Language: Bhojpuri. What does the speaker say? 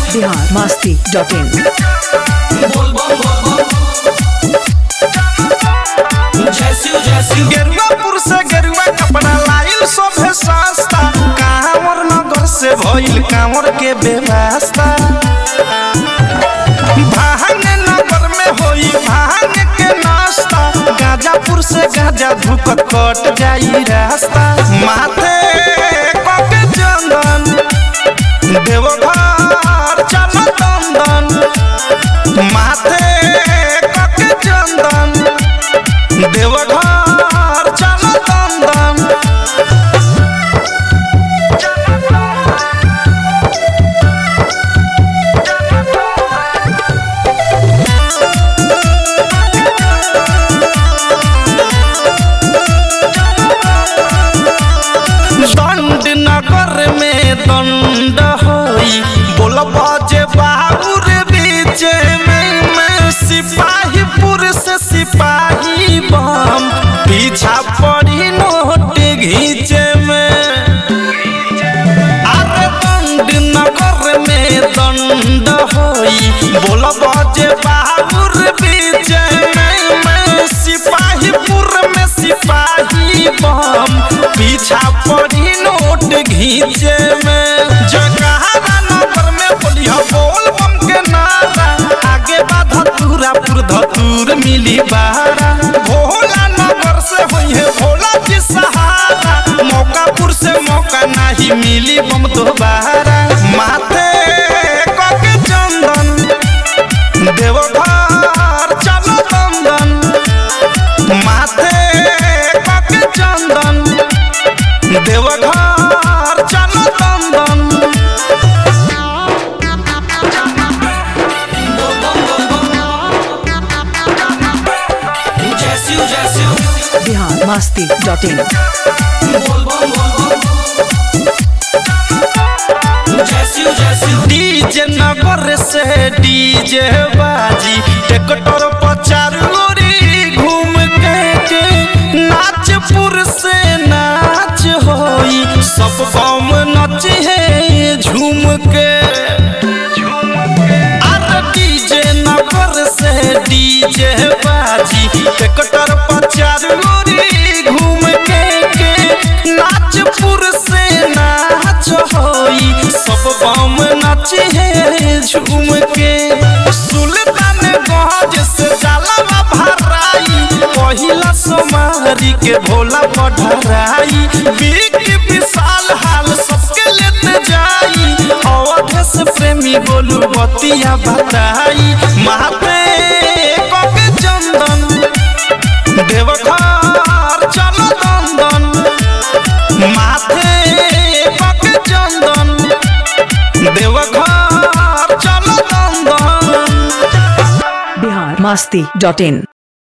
बिहार मस्ती डॉट इन बोल बम बोल बम जय शिव जय शिव गेरुआपुर से गेरुआ कपड़ा लाइल सोभे सस्ता कांवर नगर से भइल कांवर के व्यवस्था भांग नगर में होई भांग के नाश्ता गाजापुर से गाजा धुक कट जाई रास्ता माथे कके चंदन देवघर चल दंदन माथे कके चंदन देवघर चल दंदन दंड नगर में दंड होई बोल बाजे बाबूर बीच में मैं सिपाहीपुर से सिपाही बम पीछा पड़ी नोट घीचे में अरे दंड नगर में दंड होई बोल बाजे बाबूर बीच में मैं सिपाहीपुर में सिपाही बम पीछा पड़ी नोट घीचे में जगहारा नगर में बोलिया बोल बम के नारा आगे बाधा पूरा पुर धतूर मिली बारा भोला नगर से होई है भोला जी सहारा मौकापुर से मौका नहीं मिली बम दोबारा माथे कके चंदन देवघर चलो दंदन माथे कके चंदन देवघर चलो दंदन जय शिव जय शिव बिहार मस्ती डॉट इन बोल बम बोल बम जय शिव जय शिव डीजे नगर से डीजे बाजी ट्रैक्टर पर चारोरी घूम के के नाचपुर से नाच होई सब गाँव नच है झूम के अरे डीजे नगर से डीजे बाजी ट्रैक्टर पर चारोरी घूम के के नाचपुर से नाच होई सब बम नाच है झूम के सुल्तान गंज से जाला भराई पहिला सोमारी के भोला पढ़राई बिग विशाल हाल सबके लेते जाई अवध से प्रेमी बोलू बतिया बताई माथे कके चंदन देवघर चलो दंदन माथे पके चंदन देवघर चलो दंदन बिहार मस्ती डॉट इन